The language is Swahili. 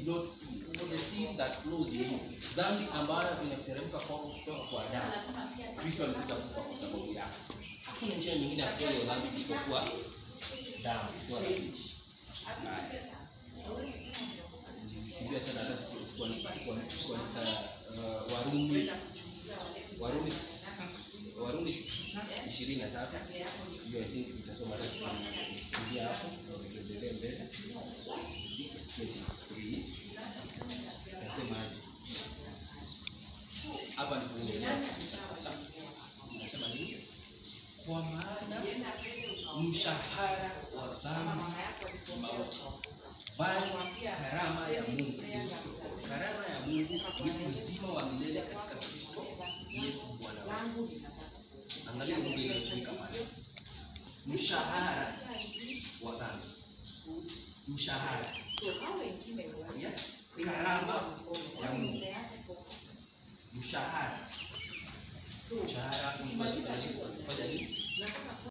not sin for the sin that flows in you dhambi ambayo inateremka kwako kutoka kwa Adamu Kristo alikuja kufa kwa sababu yako hakuna njia nyingine ya kutoa hiyo dhambi isipokuwa damu kutoa dhambi Haya. Nilikimbia sana hata siku- siku- siku- sikuandika uh, Warumi Warumi 6 Warumi 6 ishirini na tatu hiyo I think nitasoma hata kuingia hapo na tuendelee mbele 623 nasemaje hapa ndipo unaelewa kabisa sasa nasema nini kwa maana mshahara wa dhambi ni mauti bali karama ya Mungu karama ya Mungu ni uzima wa milele katika Kristo Yesu Bwana wetu. Angalia lugha inayotumika pale, mshahara wa dhambi, mshahara ya karama ya Mungu, mshahara mshahara ni malipo ya nini?